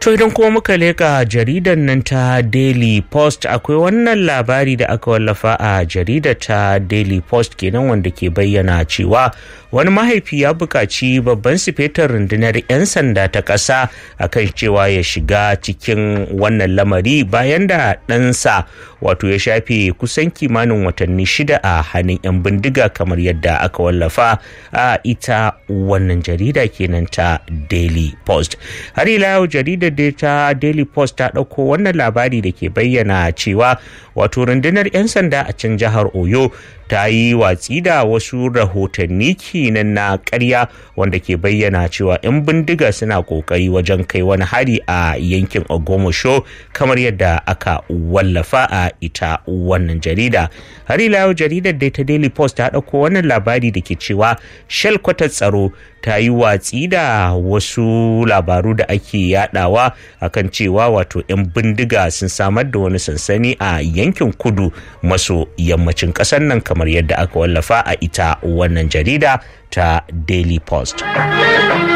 To idan kuma muka leka jaridar nan ta Daily Post akwai wannan labari da aka wallafa a jaridar ta Daily Post kenan wanda ke bayyana cewa wani mahaifi ya buƙaci babban sifetar rundunar 'yan sanda ta ƙasa akan cewa ya shiga cikin wannan lamari bayan da ɗansa wato ya shafe kusan kimanin watanni shida a hannun 'yan bindiga kamar yadda aka wallafa a ita wannan jarida kenan ta Daily Post. Har ila yau jaridar da ta Daily Post ta ɗauko wannan labari da ke bayyana cewa wato rundunar 'yan sanda a can jihar Oyo ta yi watsi da wasu rahotanni kinan na karya wanda ke bayyana cewa 'yan bindiga suna kokari wajen kai wani hari a yankin ogomosho kamar yadda aka wallafa a ita wannan jarida har ila yau jaridar dai ta daily post ta ɗauko wannan labari da ke cewa shelkwatar tsaro ta yi watsi da wasu labaru da ake yadawa akan cewa wato 'yan bindiga sun samar da wani sansani a yankin kudu maso yammacin ƙasar nan kamar yadda aka wallafa a ita wannan jarida ta daily post